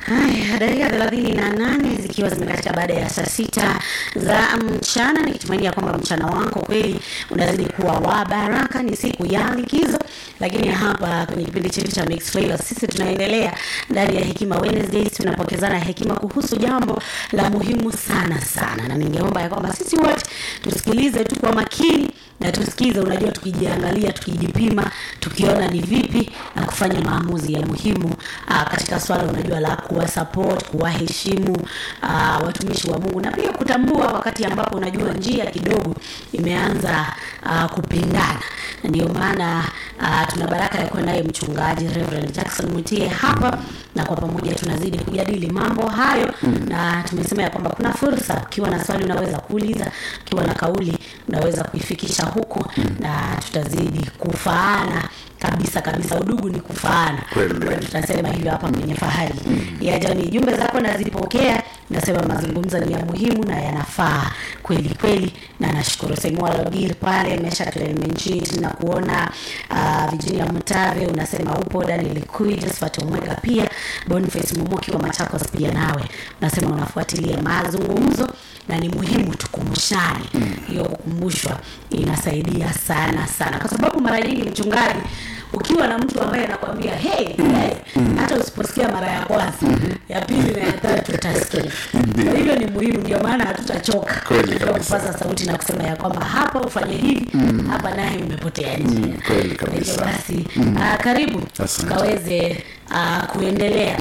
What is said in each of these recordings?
Haya, dakika thelathini na nane zikiwa zimekatika baada ya saa sita za mchana, nikitumainia kwamba mchana wako kweli unazidi kuwa wa baraka. Ni siku ya likizo, lakini hapa kwenye kipindi chetu cha Mix Flavors sisi tunaendelea ndani ya Hekima Wednesdays, tunapokezana hekima kuhusu jambo la muhimu sana sana, na ningeomba ya kwamba sisi wote tusikilize tu kwa makini na tusikize, unajua, tukijiangalia, tukijipima, tukiona ni vipi na kufanya maamuzi ya muhimu aa, katika swala unajua la kuwa support, kuwaheshimu aa, watumishi wa Mungu na pia kutambua wakati ambapo unajua njia kidogo imeanza aa, kupingana. Na Ndio maana aa, tuna baraka ya kuwa naye mchungaji Reverend Jackson Mutie hapa, na kwa pamoja tunazidi kujadili mambo hayo na tumesema ya kwamba kuna fursa, ukiwa na swali unaweza kuuliza, ukiwa na kauli unaweza kuifikisha huku na tutazidi kufaana kabisa kabisa. Udugu ni kufaana, Kweli. Kwa hiyo tutasema hivyo hapa kwenye fahari ya jamii. Jumbe zako nazipokea, nasema mazungumzo ni ya muhimu na yanafaa kweli kweli, na nashukuru Semua Logir pale Mesha Clemenchit na kuona uh, Virginia Mutave unasema upo, Daniel Kui, Josephat Omwega pia Boniface Mumoki wa Machakos pia nawe unasema unafuatilia mazungumzo na ni muhimu tukumbushane. Hiyo kukumbushwa inasaidia sana sana, kwa sababu mara nyingi mchungaji, ukiwa na mtu ambaye anakwambia hey, guys, hata usiposikia mara ya kwanza, ya pili na ya tatu utasikia. Kwa hivyo ni muhimu, ndio maana hatutachoka Kweli katika kabisa. kupaza sauti na kusema ya kwamba hapa ufanye hivi, hapa naye umepotea njia. Mm, kweli Kwa hivyo kabisa. basi, ah, karibu Asante. tukaweze ah, kuendelea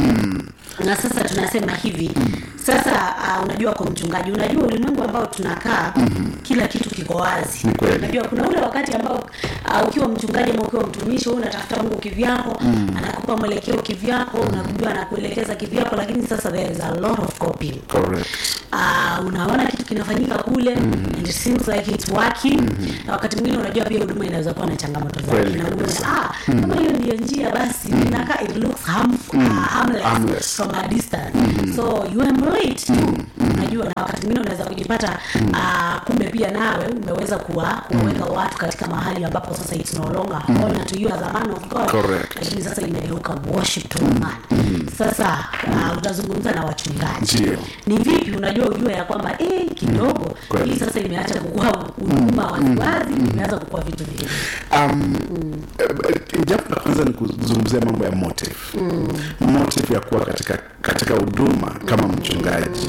na sasa tunasema hivi sasa uh, unajua kwa mchungaji unajua ulimwengu ambao tunakaa kila kitu kiko wazi Ni kweli. unajua kuna ule wakati ambao uh, ukiwa mchungaji ama ukiwa mtumishi wewe unatafuta mungu kivyako anakupa mwelekeo kivyako unajua anakuelekeza kivyako lakini sasa there is a lot of copying Correct. uh, unaona kitu kinafanyika kule and it seems like it's working na wakati mwingine unajua pia huduma inaweza kuwa na changamoto zake Kweli na unaona kabisa. ah kama hiyo ndio njia basi inakaa it looks harmful, uh, harmless, Harmless. from a distance so you emulate tu unajua na wakati mwingine unaweza kujipata uh, kumbe pia nawe umeweza kuwa kuwaweka watu katika mahali ambapo sasa it's no longer honor to you as a man of God Correct. lakini sasa imegeuka worship to a man sasa uh, utazungumza na wachungaji Ndio. ni vipi unajua ujue ya kwamba eh, kidogo Kweli. hii sasa imeacha kukua huduma waziwazi imeanza kukua vitu vingine Um, eh, jambo la kwanza ni kuzungumzia mambo ya motive motive ya kuwa katika katika huduma kama mchungaji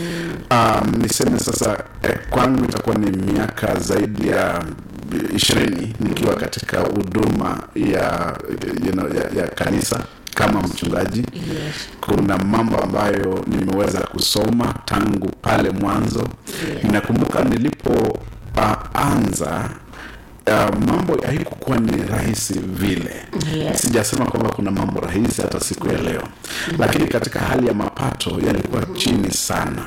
um, niseme sasa eh, kwangu itakuwa ni miaka zaidi ya ishirini nikiwa katika huduma ya, you know, ya, ya kanisa kama mchungaji Yes. kuna mambo ambayo nimeweza kusoma tangu pale mwanzo Yeah. ninakumbuka nilipo uh, anza uh, mambo haikukuwa ni rahisi vile Yes. sijasema kwamba kuna mambo rahisi hata siku ya leo lakini katika hali ya mapato yalikuwa chini sana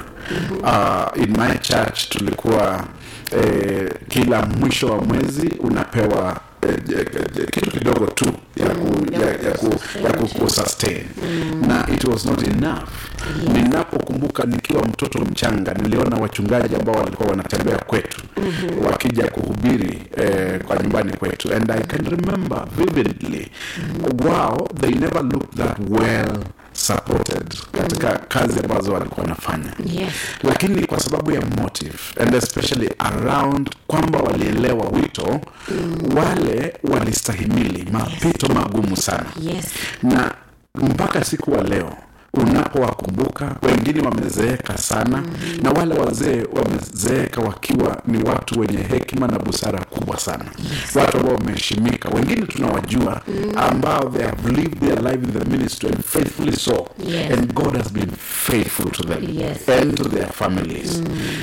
uh, in my church tulikuwa eh, kila mwisho wa mwezi unapewa eh, eh, eh, kitu kidogo tu ya ku, ya, ya ku, ya ku, ku sustain na it was not enough ninapokumbuka nikiwa mtoto mchanga niliona wachungaji ambao walikuwa wanatembea kwetu wakija kuhubiri eh, kwa nyumbani kwetu and i can remember vividly wow they never looked that well supported katika kazi ambazo walikuwa wanafanya Yes. lakini kwa sababu ya motive and especially around kwamba walielewa wito wale walistahimili mapito magumu sana Yes. na mpaka siku wa leo unapowakumbuka wengine wamezeeka sana mm-hmm. na wale wazee wamezeeka wakiwa ni watu wenye hekima na busara kubwa sana yes. watu ambao wameheshimika wengine tunawajua mm-hmm. ambao they have lived their life in the ministry and faithfully so Yes. and god has been faithful to them Yes. and to their families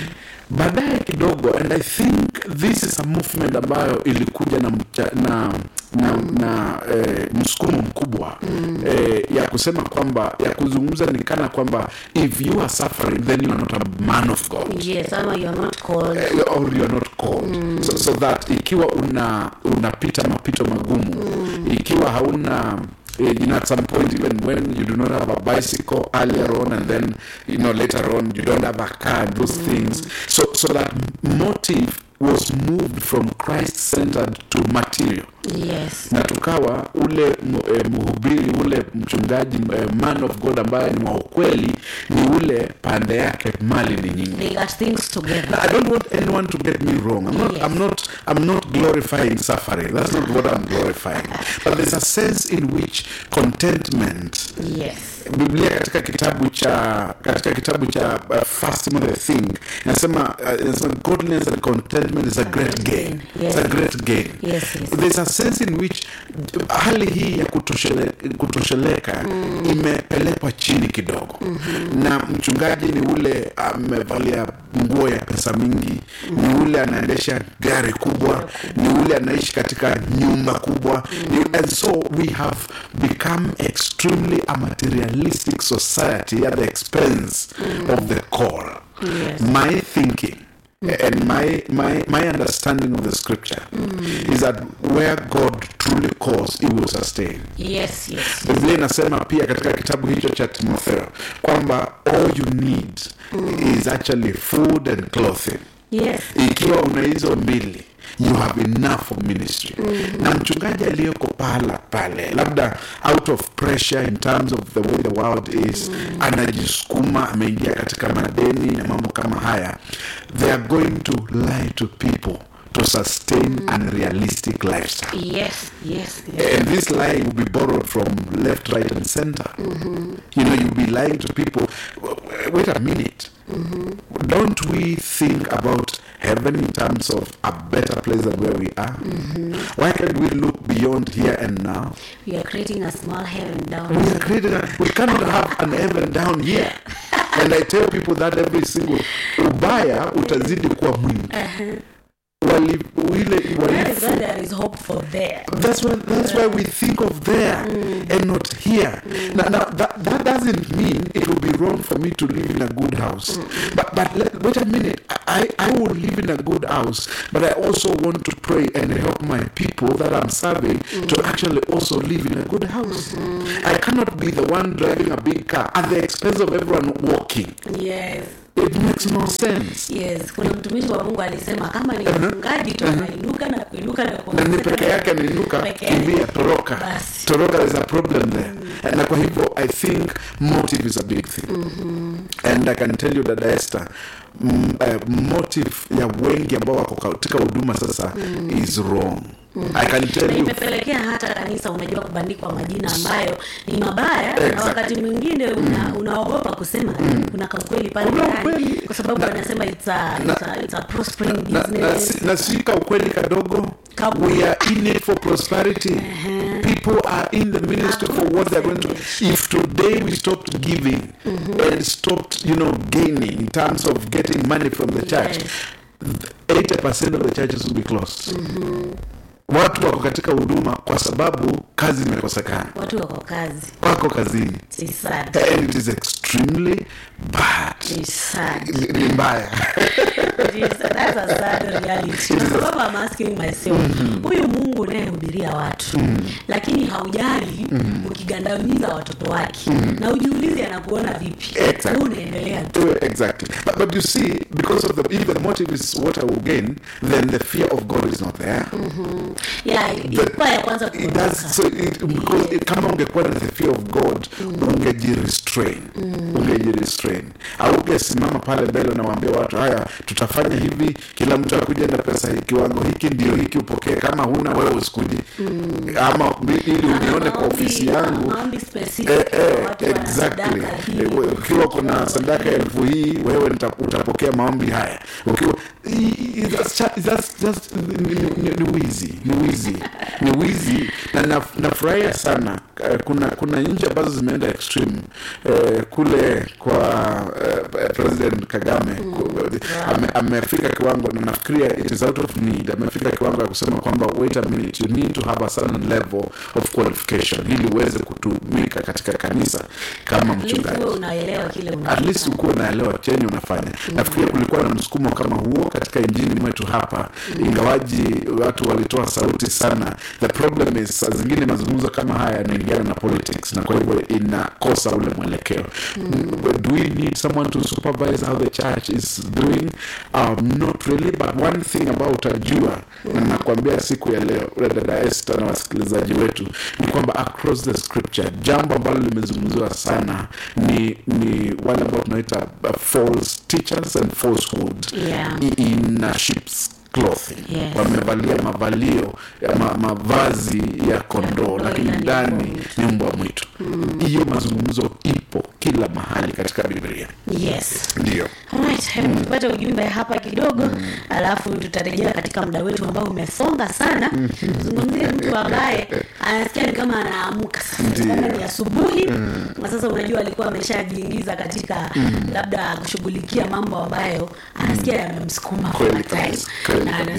baadaye kidogo and i think this is a movement ambayo ilikuja na mcha, na na, na eh, msukumo mkubwa mm. eh, ya kusema kwamba ya kuzungumza ni kana kwamba if you are suffering then you are not a man of god Yes, ama you are not called Eh, or you are not called so, so that ikiwa una unapita mapito magumu ikiwa hauna eh, you know, at some point even when you do not have a bicycle earlier on and then you know later on you don't have a car and those things so so that motive was moved from christ centered to material yes na tukawa ule mu- eh, mhubiri ule mchungaji eh, man of god ambaye ni wa ukweli ni ule pande yake mali ni nyingi they got things together Now, I don't want anyone to get me wrong. I'm not. Yes. I'm not. I'm not glorifying suffering. That's not what I'm glorifying. But there's a sense in which contentment. yes Biblia katika kitabu cha katika kitabu cha uh, First Timothy thing inasema uh, inasema godliness and contentment is a great gain. Yes. It's a great gain. Yes, yes. There's a sense in which hali hii ya kutoshele, kutosheleka imepelekwa chini kidogo na mchungaji ni ule amevalia nguo ya pesa mingi ni ule anaendesha gari kubwa ni ule anaishi katika nyumba kubwa ni, and so we have become extremely a materialistic society at the expense of the core Yes. my thinking and my, my my understanding of the scripture is that where god truly calls he will sustain yes yes biblia inasema pia katika kitabu hicho cha timotheo kwamba all you need is actually food and clothing yes ikiwa una hizo mbili you have enough of ministry na mchungaji aliyeko pahala pale labda out of pressure in terms of the way the world is anajisukuma ameingia katika madeni na mambo kama haya they are going to lie to people to sustain unrealistic lifestyle yes yes yes and this lie will be borrowed from left, right, and center. You know, you'll be lying to people. Wait a minute. Don't we think about heaven in terms of a better place than where we are? Why can't we look beyond here and now? we are creating a small heaven down We are creating a, we cannot have an heaven down here. And I tell people that every single ubaya utazidi kuwa mwingi. Wali, ile That is uhalifu why there is hope for there That's why that's why we think of there and not here. Now, now that, that doesn't mean it will be wrong for me to live in a good house. But but let, wait a minute. I, I will live in a good house, but I also want to pray and help my people that I'm serving to actually also live in a good house. I cannot be the one driving a big car at the expense of everyone walking. yes It makes no sense. yes kuna mtumishi wa mungu alisema kama ni mfungaji tu anainuka na kuinuka na na ni kuongezeka peke yake anainuka Peke yake. kimbia toroka Basi. toroka there's a problem there na kwa hivyo i think motive is a big thing and i can tell you dada Esther mm, uh, motive ya wengi ambao wako katika huduma sasa is wrong i can na tell you imepelekea hata kanisa unajua kubandikwa majina ambayo ni mabaya na Exactly. wakati mwingine una, unaogopa kusema kuna kaukweli pale Kuna ndani ukweli. kwa sababu wanasema it's a, it's a, it's a prospering na, na, business si- na sika ukweli kadogo Kabu. we are in it for prosperity people are in the ministry for what they're going to if today we stopped giving and stopped you know gaining in terms of getting money from the church Yes. 80% of the churches will be closed watu wako katika huduma kwa sababu kazi imekosekana watu wako kazi wako kazini It's sad. and it is extremely bad It's sad. Ni- ni mbaya It is- that's a sad reality. Kwa sababu I'm asking myself, huyu mungu unayehubiria watu lakini haujali ukigandamiza watoto wake na ujiulizi anakuona vipi Exactly. Wewe unaendelea tu Do it exactly. But, but you see, because of the if the motive is what I will gain, then the fear of God is not there. yeah, ilikuwa ya kwanza It kuondoka. does so it, because it, kama ungekuwa na the fear of God ungejirestrain ungejirestrain augesimama pale mbele unawaambia watu haya tutafanya hivi kila mtu akuja na pesa hii kiwango hiki ndio hiki upokee kama huna wewe usikuje ama ili unione kwa Maombi- ofisi yangu maombi specific Eh, kwa eh, watu wana exactly. sadaka hii. Eh, we- ukiwa kuna sadaka elfu hii wewe nita- utapokea maombi haya ukiwa i- i- that's cha- that's just ni- ni- ni- ni wizi ni wizi ni wizi na naf- nafurahia sana eh, kuna kuna nchi ambazo zimeenda extreme eh, kule kwa eh, president kagame ku- ame, amefika kiwango na nafikiria it is out of need amefika kiwango ya kusema kwamba wait a minute you need to have a certain level of qualification ili uweze kutumika katika kanisa kama At least mchungaji wewe unaelewa kile at unafanya. least ukuwa unaelewa chenye unafanya nafikiria kulikuwa na msukumo kama huo katika injini mwetu hapa ingawaji watu walitoa sauti sana the problem is saa zingine mazungumzo kama haya yanaingiana na politics na kwa hivyo inakosa ule mwelekeo do we need someone to supervise how the church is doing um, not really but one thing ambao utajua na nakwambia siku ya leo dada Esther na wasikilizaji wetu ni kwamba across the scripture jambo ambalo limezungumziwa sana ni ni wale ambao tunaita uh, false teachers and falsehood Yeah. i- in uh, sheep's clothing Yes. wamevalia mavalio ya ma, mavazi ya kondoo lakini ila ni ndani mbwa ni mbwa mwitu hiyo mazungumzo ipo kila mahali katika biblia yes ndio Alright, hebu tupate ujumbe hapa kidogo alafu tutarejea katika muda wetu ambao umesonga sana zungumzie mtu ambaye anasikia ni kama anaamka sasa Ndiyo. kama ni asubuhi na sasa unajua alikuwa ameshajiingiza katika labda kushughulikia mambo ambayo anasikia yamemsukuma Kweli kwa time kabisa, kweli na kabisa.